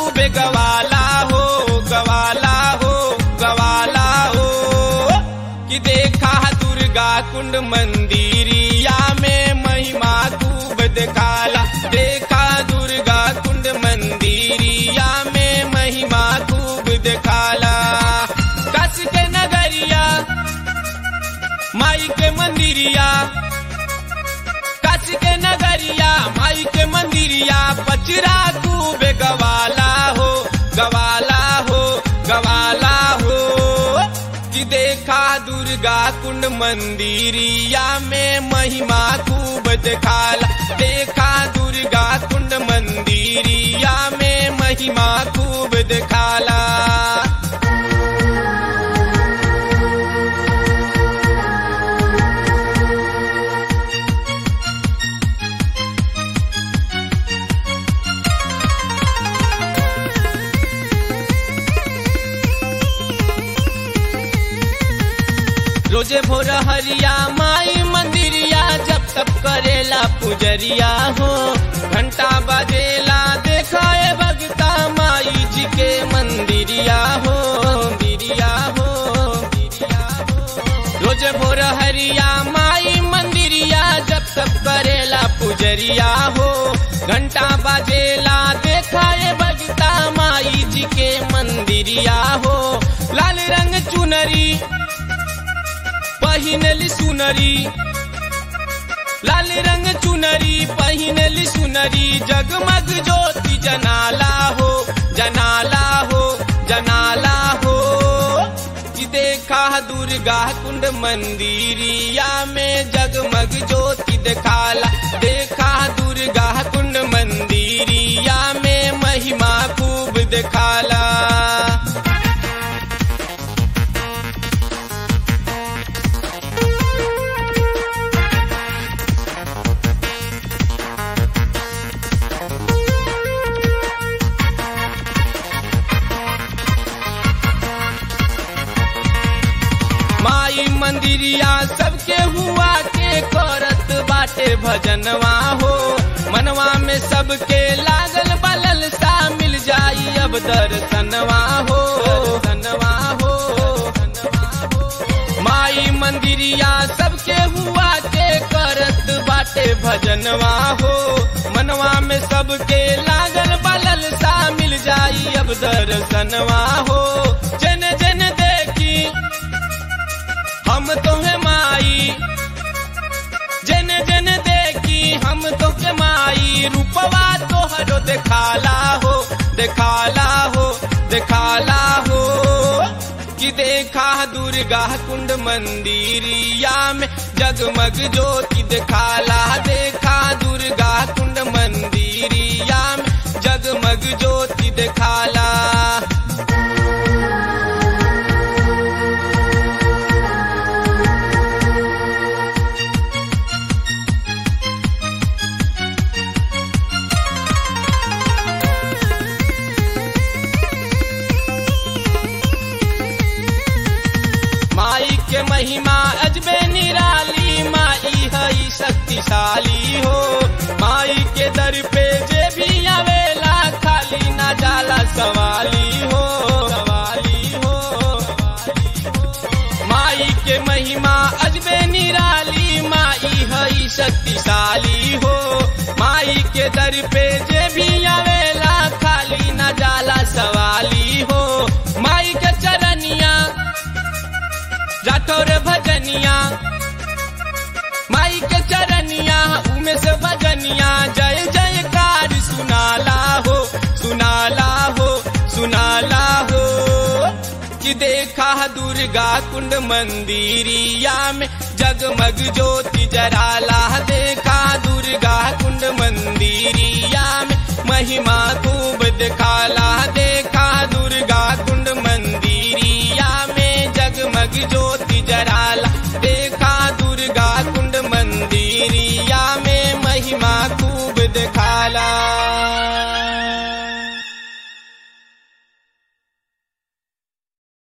खूबे गवाला हो गवाला हो गवाला हो कि देखा दुर्गा कुंड मंदिरिया में महिमा खूब दिखाला देखा दुर्गा कुंड मंदिरिया में महिमा खूब दिखाला कस के नगरिया माई के मंदिरिया कस के नगरिया माई के मंदिरिया पचरा खूब गवाला हो गवाला हो गवाला हो कि देखा दुर्गा कुंड मंदिरिया में महिमा खूब दिखाला देखा दुर्गा कुंड मंदिरिया में महिमा खूब दिखाला रोजे भोर हरिया माई मंदिरिया जब तब करेला पुजरिया हो घंटा बजेला देखा ए भगता माई जी के मंदिरिया हो बिरिया हो बिरिया हो रोजे भोर हरिया माई मंदिरिया जब तब करेला पुजरिया हो घंटा बजेला देखा ए भगता माई जी के मंदिरिया हो लाल रंग चुनरी पहिनली सुनरी लाल रंग चुनरी पहिनली सुनरी जगमग ज्योति जनाला हो जनाला हो जनाला हो कि देखा दुर्गा कुंड मंदिरिया में जगमग ज्योति दिखाला देखा दुर्गा कुंड मंदिरिया में महिमा खूब दिखाला माई मंदिरिया सबके हुआ के करत बाटे भजनवा हो मनवा में सबके लागल बलल सा मिल जाई अब दर्शनवा हो दर्शनवा हो माई मंदिरिया सबके हुआ के करत बाटे भजनवा हो मनवा में सबके लागल बलल सा मिल जाई अब दर्शनवा हो जन जन देखी हम तोहे माई जन जन देखी हम तोके माई रूपवा तोहरो दिखाला हो दिखाला हो दिखाला हो कि देखा दुर्गा कुंड मंदिरिया में जगमग ज्योति दिखाला देखा दुर्गा कुंड मंदिरिया में जगमग ज्योति दिखाला माई के महिमा अजबे निराली माई हई शक्तिशाली हो माई के दर पे जे भी आवेला खाली ना जाला सवाली हो सवाली हो माई के महिमा अजबे निराली माई हई शक्तिशाली हो माई के दर पे जे भी आवेला खाली ना जाला सवाली हो माई के चरनिया राठौर भजनिया माई के चरनिया उमे से भजनिया जय जयकार सुनाला हो सुनाला हो सुनाला हो कि देखा दुर्गा कुंड मंदिरिया में जगमग ज्योति जराला देखा दुर्गा कुंड मंदिरिया में महिमा खूब दिखाला देखा दुर्गा कुंड मंदिरिया में जगमग ज्योति